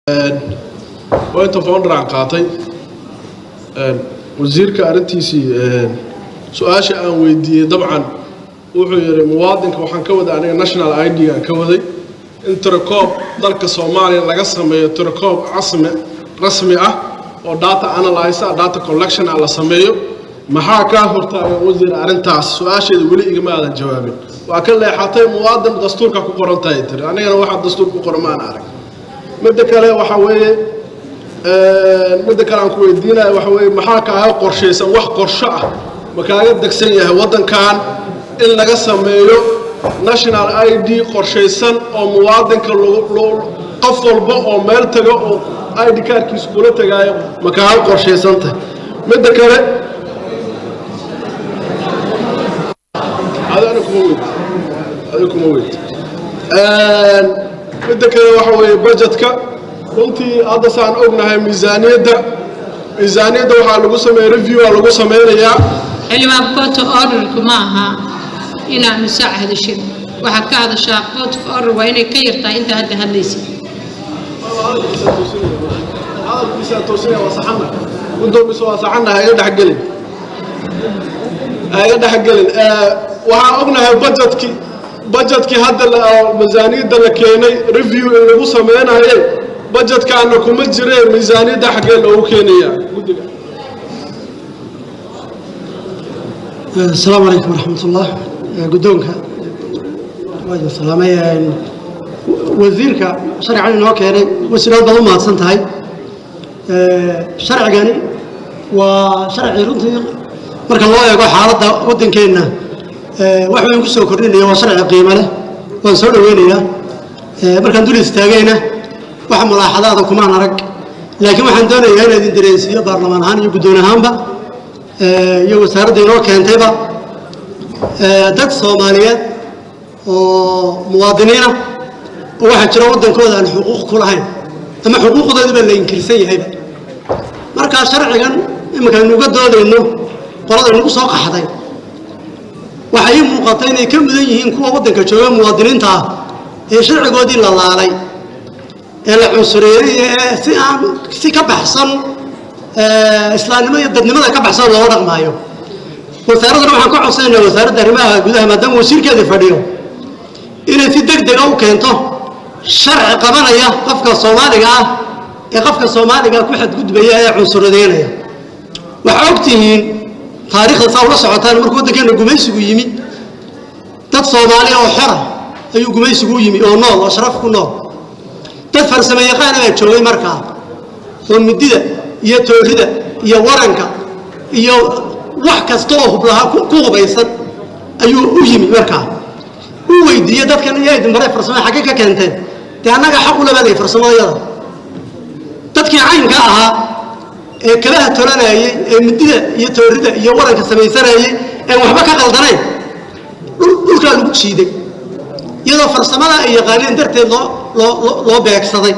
inta foundar aan qaatay wasiirka arrintiisii su-aasha aan weydiiyey dabcan wuxuu yidhi muwaadinka waxaan ka waday aniga national id aan ka waday in tirakoob dalka soomaaliya laga sameeyo tirakoob casmi rasmi ah oo data analyse ah data collection ah la sameeyo maxaa kaa hortaaga wasiir arrintaas su-aasheeda weli igama aadan jawaabin waa ka leexatay muwaadin dastuurka ku qoran tahay tiri anigana waxaa dastuur ku qoran maan arag midda kale waxa weeye midda kale aan ku weydiinaya waxa weeye maxaa kaaga qorshaysan wax qorsho ah ma kaaga degsan yahay waddankan in laga sameeyo national i d qorshaysan oo muwaadinka qof walba oo meel tago oo i d kaarkiisa kula tagaayo ma kaaga qorshaysantahay midda kale adana kuma weyd adi kuma weyd midda kale waxa weeye budgetka runtii hadda saan ognahay miisaaniyadda miisaaniyadda waxaa lagu sameeya review aa lagu sameynayaa xildhibaan coto orderku ma aha inaanu saac hadashin waxaad ka hadashaa court of order waa inay ka yartahay inta hadda hadlaysid hadalkiisaa toosinaya waa saxana gudoomiso waa saxana ha iga dhexgelin ha iga dhexgelin waxaan ognahay budgetkii budgetkii hadda miisaaniyadda la keenay review in lagu sameynaye budgetkaana kuma jiree miisaaniyadda xaggee loogu keenaya guddiga asalaamu calaykum waraxmat ullah guddoonka waa salaamay wasiirka sharcigan inoo keenay wasiir aad baad u mahadsan tahay sharcigani waa sharci runtii marka loo eego xaaladda waddankeenna wax weyn ku soo kordhinaya waa sharci qiimo leh waan soo dhoweynayaa markaan dul istaagayna wax mulaaxadaada kumaan arag laakiin waxaan doonayaa inaa idin dareensiiyo baarlamaan ahaan iyo guddoon ahaanba iyo wasaaradda inoo keentayba dad soomaaliyeed oo muwaadiniina oo waxaa jira waddankooda aan xuquuq ku lahayn ama xuquuqdoodiba la inkirsan yahayba markaa sharcigan iminkaaynu uga doodayno qolada inagu soo qaxday waxay ii muuqata inay ka mudan yihiin kuwa waddanka jooga muwaadiniinta ah ee sharcigoodii la laalay ee la cunsureeyey ee si aan si ka baxsan islaamnimo iyo dadnimada ka baxsan looga dhaqmaayo wasaaraddana waxaan ka codsanaynaa wasaaradda arrimaha gudaha maadaama wasiirkeedii fadhiyo inay si deg dega u keento sharci qabanaya qofka soomaaliga ah ee qofka soomaaliga ku xadgudbaya ee cunsuradeynaya waxaa ogtihiin taariikhda saa ula socotaan markuu waddankeena gumaysigu yimi dad soomaaliya oo xora ayuu gumaysigu u yimi oo nool oo sharaf ku nool dad farsamo yaqaana baa joogay markaa oo midida iyo toorida iyo waranka iyo wax kasta oo hublahaa ku hubaysan ayuu u yimi markaa u weydiiyey dadkan iyo idin baray farsamada xaggee ka keenteen dee annaga xaq u labaday farsamadayada dadkii caynka ahaa ee kabaha tolanayey ee midida iyo toorida iyo waranka samaysanayey een waxba ka qaldanayn dhulkaa lagu jiiday iyadoo farsamada ay yaqaaneen darteed loo loo loo beegsaday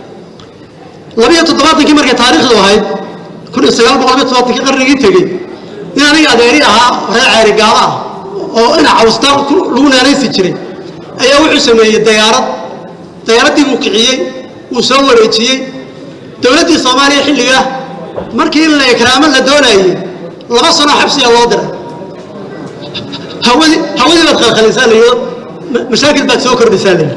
labiyo toddobaatankii markay taariikhdu ahayd kun iyo sagaal boqol iyo toddobaatankii qarnigii tegey in aniga adeeri ahaa reer ceeri gaalo ah oo ina cawsta lagu neelaysi jiray ayaa wuxuu sameeyey dayaarad dayaaraddii buu kiciyey wuu soo wareejiyey dowladdii soomaaliya xilligaa markii in la ikraamo la doonayey laba sanoo xabsiga loo diray hawadii hawadii baad khalkhalaysaa layido mashaakil baad soo kordhisaa layidhi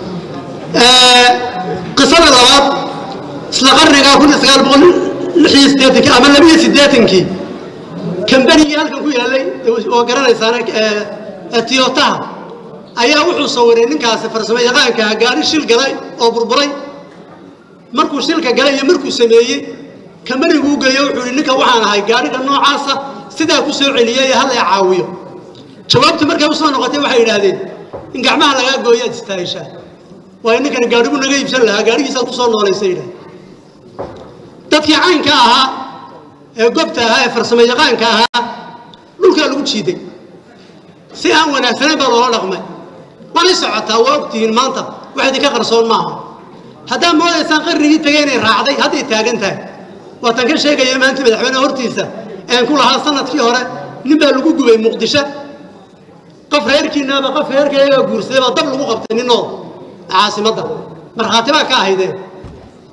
qisada labaad isla qarnigaa kun iyo sagaal boqol lix iyo siddeetankii ama laba iyo siddeetankii kambanigii halkan ku yaallay oo garanaysaana tiyotaha ayaa wuxuu sawiray ninkaasi farsamo yaqaankaa gaari shil galay oo burburay markuu shilka galay iyo markuu sameeyey kambaniguu geeyo wuxuu ihi ninka waxaan ahay gaariga noocaasa sidaa ku soo celiyay hal ee caawiyo jawaabtii markay usoo noqotay waxay yidhaahdeen in gacmaha lagaa gooyo aad istaahishaa waayo ninkani gaadhigu naga iibsan lahaa gaadhigiisaad ku soo noolaysa yidhah dadkii caynka ahaa ee gobta ahaa ee farsamo yaqaanka ahaa dhulkaa lagu jiiday si aan wanaagsanayn baa loola dhaqmay waanay socotaa waa ogtihiin maanta wax idinka qarsoon maaha haddaad moodaysaan qarnigii tegay inay raacday hadday taagan tahay waataan ka sheegaya maanta madaxweyneha hortiisa een ku lahaa sanadkii hore nin baa lagu gubay muqdisho qof reerkiinaaba qof reerkayaga guursaday baa dab lagu qabtay ninoo caasimadda markhaati baa ka ahaydeen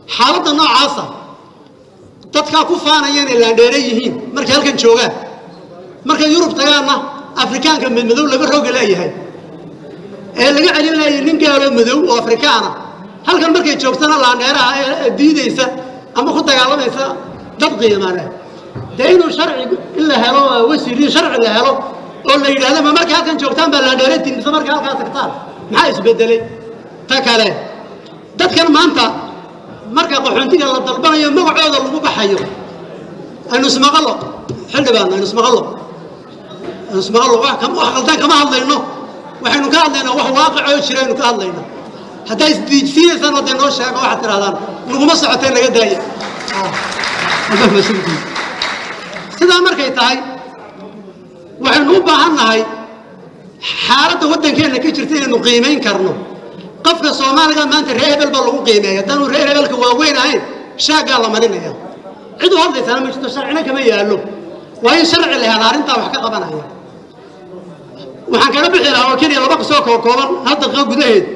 xaaladda noocaasa dadkaa ku faanaya inay laandheere yihiin markay halkan joogaan markay yurub tagaanna afrikaanka madmadow laga rooga leeyahay ee laga celin laayay nin gaaloo madow oo afrikaana halkan markay joogtana laandheeraha ee diidaysa ama ku dagaalamaysa dad qiimane dee inuu sharci in la helo wasiiriin sharci la helo oo la yidhahdo ma markay halkan joogtaan baa laandheere tiimisa markay halkaa tagtaan maxaa isbedelay ta kale dadkan maanta marka qaxoontiga la dalbanayo magacooda lagu baxayo aynu ismaqalo xildhibaan aynu ismaqalo aynu ismaqalo wax kam- wax qaldan kama hadlayno waxaynu ka hadlaynaa wax waaqicoo jira aynu ka hadlaynaa haddaa isdiijsiinaysaan hadday noo sheego waxaad tidhahdaan naguma socotee naga daaya Ah, haddaa mas-uulkiin. sidaa markay tahay waxaynu u baahan nahay xaaladda waddankeenna ka jirta inaynu qiimayn karno qofka soomaaliga maanta reer hebel baa lagu qiimeeya haddaanu reer hebelka waaweyn ahayn shaaggaa la marinaya cid u hadlaysana ma jirto sharcina kama yaallo waa in sharci la hela arrintaa wax ka qabanaya waxaan kaga bixi lahaa oo keliya laba qisoo koo kooban hal daqiiqo gudaheed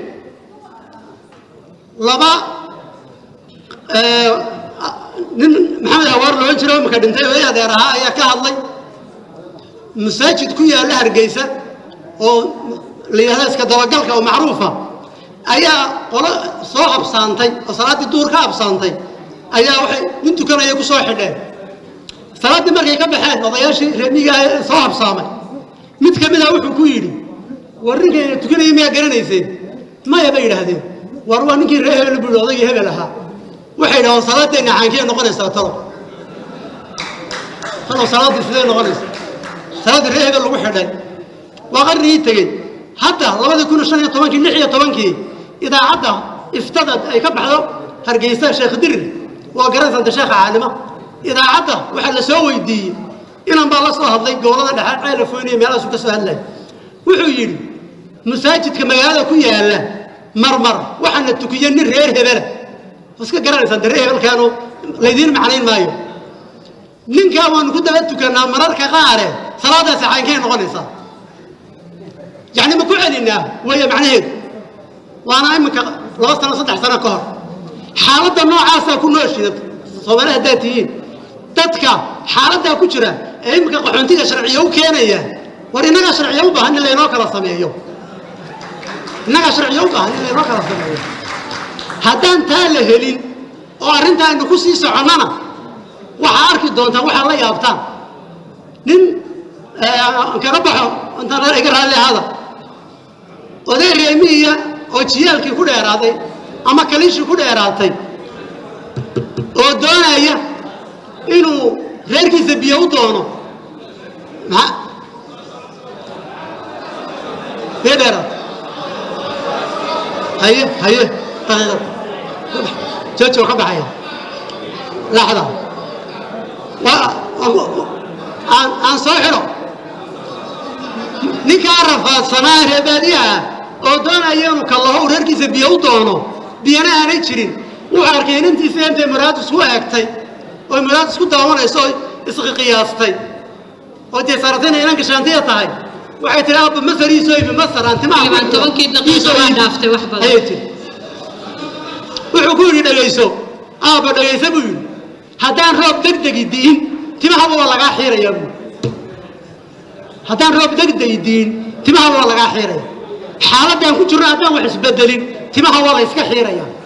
laba eh, nin maxamed hawaar loohan jiro imika dhintay oo i adeer ahaa ayaa ka hadlay masaajid ku yaalla hargeysa oo la yidhahda iska dabagalka oo macruufa ayaa qolo soo habsaantay oo salaaddii duur ka habsaantay ayaa waxay nin tukanaya ku soo xidheen salaaddii markay ka baxeen odayaashii reemiga ee soo habsaamay mid ka mid ah wuxuu ku yidhi war ninkayna tukanaya miyaa garanayseen maya bay yidhaahdeen war waa ninkii reer hebel buu yidhi odaygii hebel ahaa waxay yidhahdeen salaaddeenna caankee noqonaysaa talo talo salaaddii sidee noqonaysa salaaddii reer hebel lagu xidhay waa qarnigii tegey hadda labadii kun shan iyo tobankii lix iyo tobankii idaacadda iftada ay ka baxdo hargeysa sheekh dirir waa garansanta sheekha caalima idaacadda waxaa la soo weydiiyey inan baa la soo hadlay gobolada dhexe ceyla foyniya meelahaasu ka soo hadlay wuxuu yidhi masaajidka magaalada ku yaalla marmar waxaana tukiye nin reer hebela iska garanaysaan de reer hebelkaanu laydiin macnayn maayo ninkaa waanu ku daba tukannaa mararka qaare salaadaasi caynkay noqonaysaa yacni ma ku celinaa weeye macnaheedu waana iminka laba sano saddex sano ka hor xaaladda noocaasaa ku nooshida soomaali haddaad tihiin dadka xaaladdaa ku jira ee iminka qaxoontiga sharciyo u keenaya war innagaa sharciyo u baahan in laynoo kala sameeyo innagaa sharciyo u baahan in laynoo kala sameeyo haddaan taa la helin oo arrinta aynu ku sii soconnana waxaa arki doontaan waxaa la yaabtaan nin aan kaga baxo intaan iga raalli ahada oday reemiya oo jiyaalkii ku dheeraaday ama kaliishii ku dheeraatay oo doonaya inuu reerkiisa biyo u doono maa bee dheeraad haye haye daqiiqad joojo ka baxaya laxda waa aan aan soo xidho ninkaa rafaadsanaa reebaadiyaha oo doonaya inuu kallaho uu reerkiisa biyo u doono biyana aanay jirin wuxuu arkay inantiisa intay muraad isku eegtay oo muraad isku daawanayso oo isqiqiyaastay oo dee saratayna inanka shaantiya tahay waxay tihi aabba masar ii soo ibi masar aan timaha ku Ilaa xidho. tobankii Ii daqiiqo soo waa iibi. dhaaftay wax badan. ayay tihi wuxuu ku yidhi dhegayso aabba dhegayso buu yidhi haddaan roob degdegi diin timahaba waa lagaa xiirayaa buu haddaan roob degdegi diin timaha waa lagaa xiiraya xaaladaan ku jirno haddaan wax isbedelin timaha waa la iska xiiraya